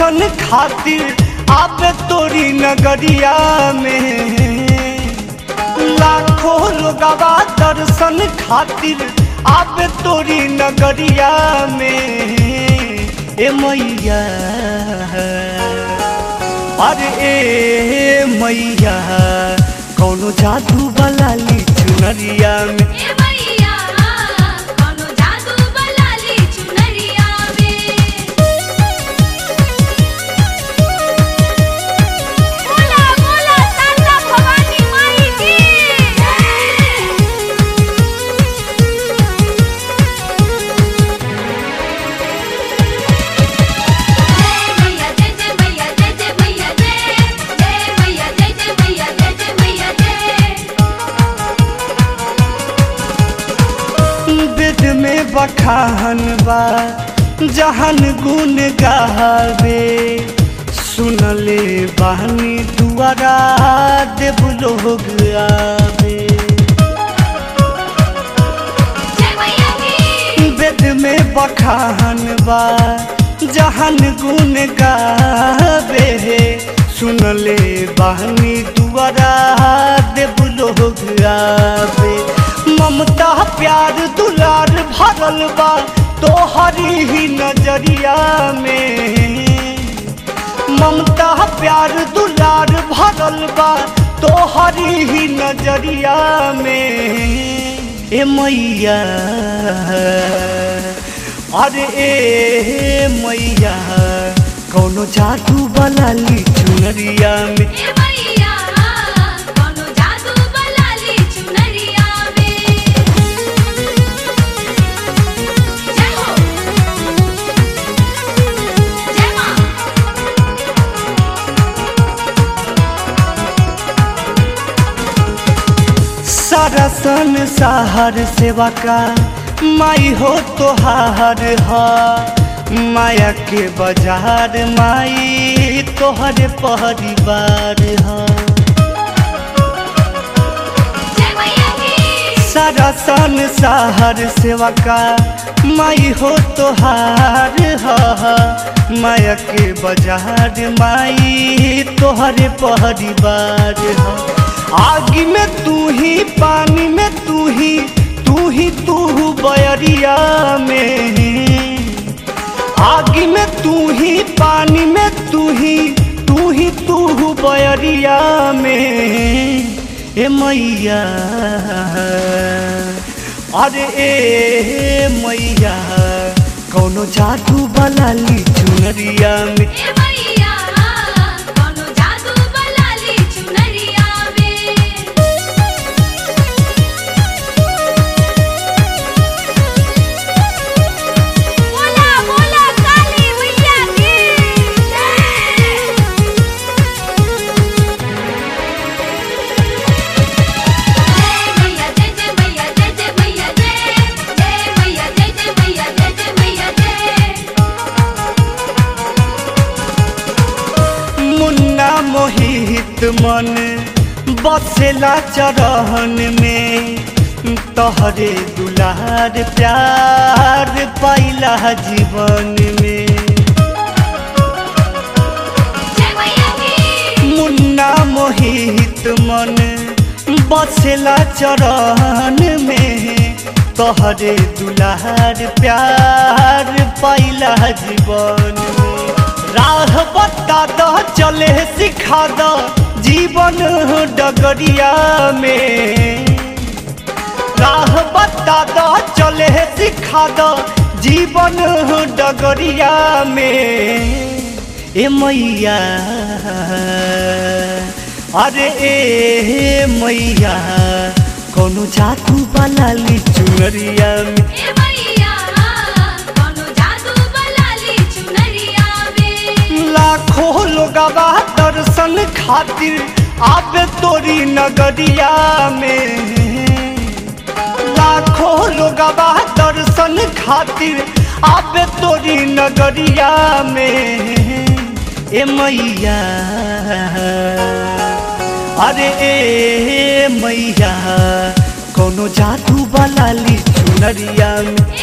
दर्शन खातिर आबे तोरी नगरिया में लाखों लोगवा दर्शन खातिर आबे तोरी नगरिया में ए मैया अरे ए मैया कौनो जादू वाला ली चुनरिया में ए मैया कोनो जादू बलाली चुनरिया में बोला बोला ताता भवानी माई की जय मैया जय जय मैया जय जय मैया जय जय मैया जय जय मैया जय जय मैया जय वेद में बखान बा जहन गुण गावे सुनले बानी दुआरा देव लोग आवे जय मैया की वेद में बखान बा जहन गुण गावे सुनले बानी दुआरा देव लोग आवे ममता प्यार दुलार भरल बा तोहरी ही नजरिया में ममता प्यार दुलार भरल बा तोहरी ही नजरिया में ए मैया अरे ए मैया कौनो जादू वाला ली चुनरिया में ए मैया कोनो जादू बलाली चुनरिया में जय हो जय मां सारा संसार सेवा का माई हो तोहार हा माया के बाजार माई तोहरे परिवार हा जय मैया की सारा संसार सेवा का माई हो तोहार हा माया के बाजार माई तोहरे परिवार हा आग में तू ही पानी में तू ही तू ही तू बयरिया में आग में तू ही पानी में तू ही तू ही तू बयरिया में ए मैया अरे ए मैया कौनो जादू वाला ली चुनरिया में ए मैया कोनो जादू बलाली चुनरिया में बोला बोला काली मैया की जय जय मैया जय जय मैया जय जय मैया जय जय मैया जय जय मैया जय जय मैया जय मुन्ना मोहित मन बसेला चरहन में तोहरे दुलार प्यार पाइला जीवन में जय मैया की मुन्ना मोहित मन बसेला चरण में तोहरे दुलार प्यार पाइला जीवन में राह बता द चले सिखा द जीवन डगरिया में राह बता द चले सिखा द जीवन डगरिया में ए मैया अरे ए मैया कोनो जादू वाला ली चुनरिया में ए मैया कोनो जादू बलाली चुनरिया में लाखों लोगवा दर्शन खातिर आबे तोरी नगरिया में लाखों लोगवा दर्शन खातिर आबे तोरी नगरिया में ए मैया अरे ए मैया कोनो जादू वाला ली चुनरिया में ए